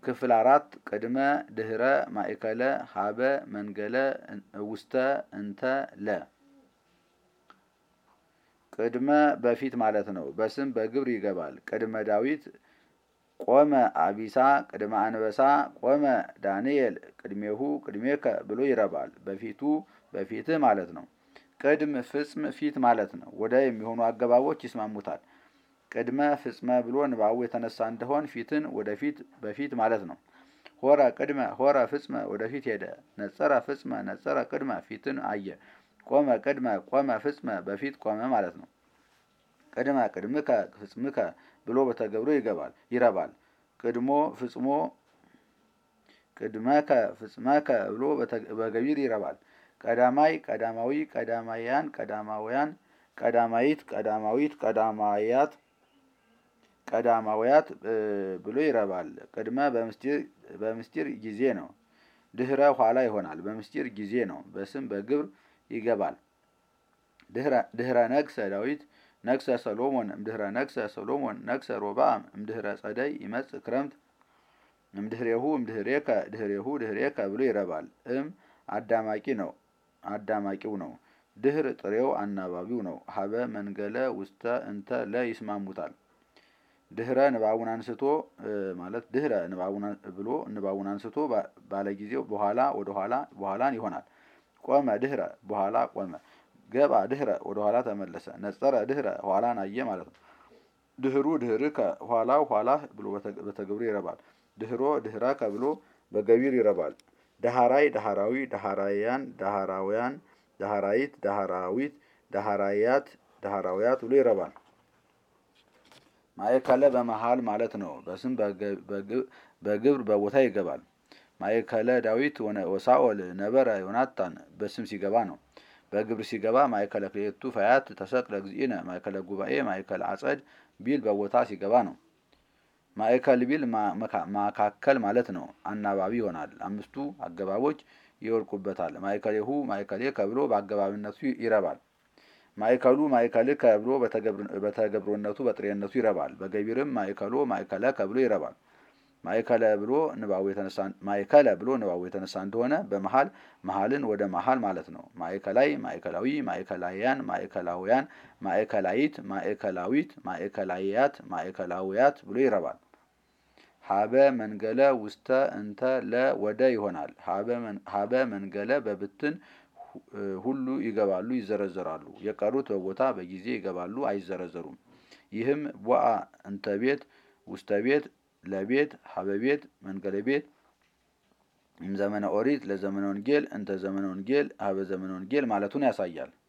ክፍል አራት ቅድመ ድህረ ማእከለ ሀበ መንገለ ውስተ እንተ ለ ቅድመ በፊት ማለት ነው። በስም በግብር ይገባል። ቅድመ ዳዊት ቆመ አቢሳ ቅድመ አንበሳ ቆመ ዳንኤል ቅድሜሁ ቅድሜከ ብሎ ይረባል። በፊቱ በፊትህ ማለት ነው። ቅድም ፍጽም ፊት ማለት ነው። ወደ የሚሆኑ አገባቦች ይስማሙታል። ቅድመ ፍጽመ ብሎ ንባቡ የተነሳ እንደሆን ፊትን ወደፊት በፊት ማለት ነው። ሆረ ቅድመ ሆረ ፍጽመ ወደፊት ሄደ። ነጸረ ፍጽመ ነጸረ ቅድመ ፊትን አየ። ቆመ ቅድመ ቆመ ፍጽመ በፊት ቆመ ማለት ነው። ቅድመ ቅድምከ ፍጽምከ ብሎ በተገብሮ ይገባል ይረባል። ቅድሞ ፍጽሞ ቅድመከ ፍጽመከ ብሎ በገቢር ይረባል። ቀዳማይ ቀዳማዊ ቀዳማያን ቀዳማውያን ቀዳማይት ቀዳማዊት ቀዳማያት ቀዳማውያት ብሎ ይረባል። ቅድመ በምስጢር ጊዜ ነው። ድህረ ኋላ ይሆናል። በምስጢር ጊዜ ነው። በስም በግብር ይገባል። ድህረ ነግሰ ዳዊት ነግሰ ሰሎሞን እምድህረ ነግሰ ሰሎሞን ነግሰ ሮብዓም እምድህረ ጸደይ ይመጽእ ክረምት እምድህሬሁ እምድህሬከ ድህሬሁ ድህሬከ ብሎ ይረባል። እም አዳማቂ ነው አዳማቂው ነው። ድህር ጥሬው አናባቢው ነው። ሀበ መንገለ ውስተ እንተ ለ ይስማሙታል። ድህረ ንባቡን አንስቶ ማለት ድህረ ንባቡን ብሎ ንባቡን አንስቶ ባለጊዜው በኋላ ወደ ኋላ በኋላን ይሆናል። ቆመ ድህረ በኋላ ቆመ። ገባ ድህረ ወደ ኋላ ተመለሰ። ነጸረ ድህረ ኋላን አየ ማለት ነው። ድህሩ ድህርከ ኋላው ኋላ ብሎ በተግብሮ ይረባል። ድህሮ ድህረከ ብሎ በገቢር ይረባል። ዳሃራይ ዳሃራዊ ዳሃራያን ዳሃራውያን ዳሃራይት ዳሃራዊት ዳሃራያት ዳሃራውያት ብሎ ይረባል። ማእከለ በመሃል ማለት ነው። በስም በግብር በቦታ ይገባል። ማእከለ ዳዊት ወሳኦል ነበረ ዮናታን በስም ሲገባ ነው። በግብር ሲገባ ማእከለ ክልኤቱ ፈያት ተሰቅለ እግዚእነ ማእከለ ጉባኤ ማእከለ አጸድ ቢል በቦታ ሲገባ ነው። ማእከል ቢል ማካከል ማለት ነው። አናባቢ ይሆናል። አምስቱ አገባቦች ይወድቁበታል። ማእከሌሁ ማእከሌከ ብሎ በአገባብነቱ ይረባል። ማእከሉ ማእከልከ ብሎ በተገብሮነቱ በጥሬነቱ ይረባል። በገቢርም ማእከሎ ማእከለከ ብሎ ይረባል። ማእከለ ብሎ ንባቡ የተነሳ ማእከለ ብሎ ንባቡ የተነሳ እንደሆነ በመሃል መሃልን ወደ መሃል ማለት ነው። ማእከላይ ማእከላዊ ማእከላውያን ማእከላውያን ማእከላይት ማእከላዊት ማእከላያት ማእከላውያት ብሎ ይረባል። ሀበ መንገለ ውስተ እንተ ለ ወደ ይሆናል። ሀበ መንገለ በብትን ሁሉ ይገባሉ ይዘረዘራሉ። የቀሩት በቦታ በጊዜ ይገባሉ አይዘረዘሩም። ይህም ቦአ እንተ ቤት ውስተ ቤት ለቤት ሀበ ቤት መንገለ ቤት ዘመነ ኦሪት ለዘመነ ወንጌል እንተ ዘመነ ወንጌል ሀበ ዘመነ ወንጌል ማለቱን ያሳያል።